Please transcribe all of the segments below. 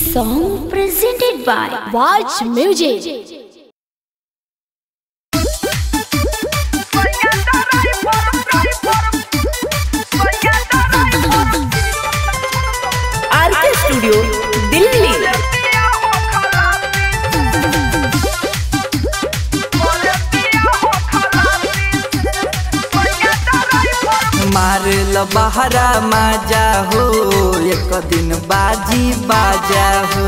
song presented by Watch Music. R K studio Delhi मारल बहरा माजा हो एक दिन बाजी बाजा हो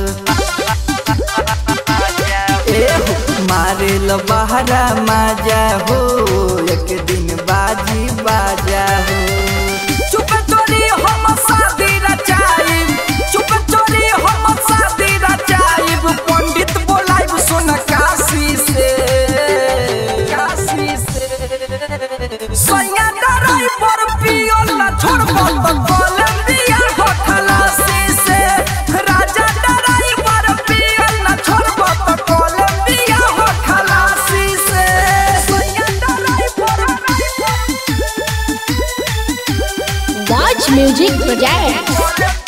ए हो, मारल बहरा माजा हो एक दिन बाजी बाजा हो चुप चोरी हम शादी रचाइब चुप चोरी हम शादी रचाइब पंडित बोलाइब सुन काशी से काशी से सैया डराई पर पियो ना छोड़बो तो कोलंबिया हो खलासी से राजा डराई पर पियो ना छोड़बो तो कोलंबिया हो खलासी से सैया डराई पर Watch Music Projects.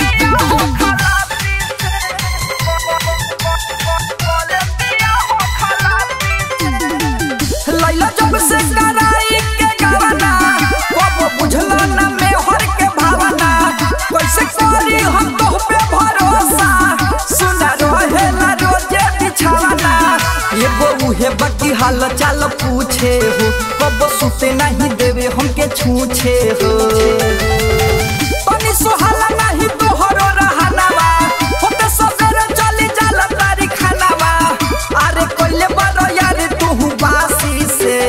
लैला जब से कराई के गावना कब बुझला ना में हर के भावना कैसे करी हम तो पे भरोसा सुना रहे ना रोजे बिछावना एगो उहे बाकी हाल चाल पूछे हो कब सुते नहीं देवे हमके छूछे हो तनी सोहाला नहीं तोहरो रहनावा होते सवेरे चली जाला तारी खानावा अरे कोइले बारो यार तू बासी से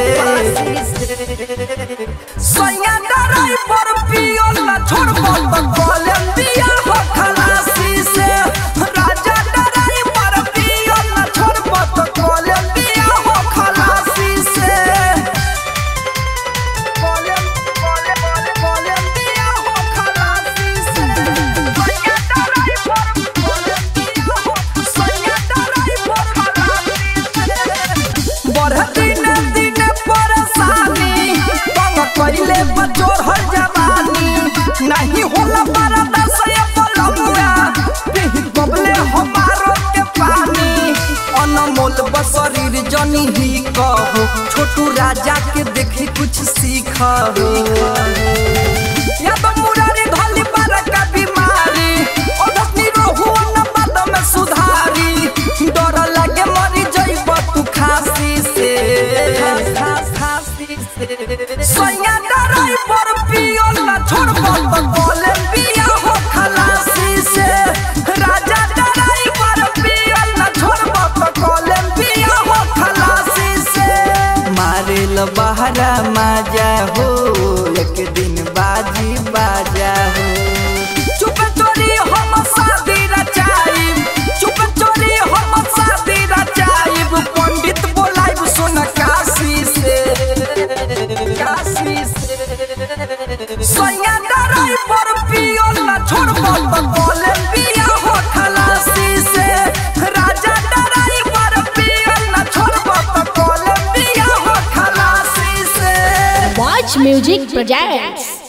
सैया डराई पर पियो ना छोड़बो तो कोलंबिया हो खलासी से राजा डराई पर पियो ना छोड़बो तो कोलंबिया हो खलासी से नहीं होला बड़ा दस ये पलमुआ पिही बबले हमारो के पानी अनमोल बसरीर जनी ही कहो छोटू राजा के देखी कुछ सीखो या तो मुरारी धली पर का बीमारी ओढ़नी रोहु न पद में सुधारी डर लगे मरी जइब तू खांसी से खांसी से सैया डराई पर पियो ना छोड़बो तो कोलंबिया हो खलासी से राजा डराई पर पियो ना छोड़बो तो कोलंबिया हो खलासी से मारेल बहरा माजा हो एक दिन बाजी बाजा हो चुप चोरी हम शादी रचाइब चुप चोरी हम शादी रचाइब पंडित बोलाइब सुन काशी से काशी से सैया डराई पर पियो ना छोड़बो तो कोलंबिया हो खलासी से राजा डराई पर पियो ना छोड़बो तो कोलंबिया हो खलासी से Watch Music Projects.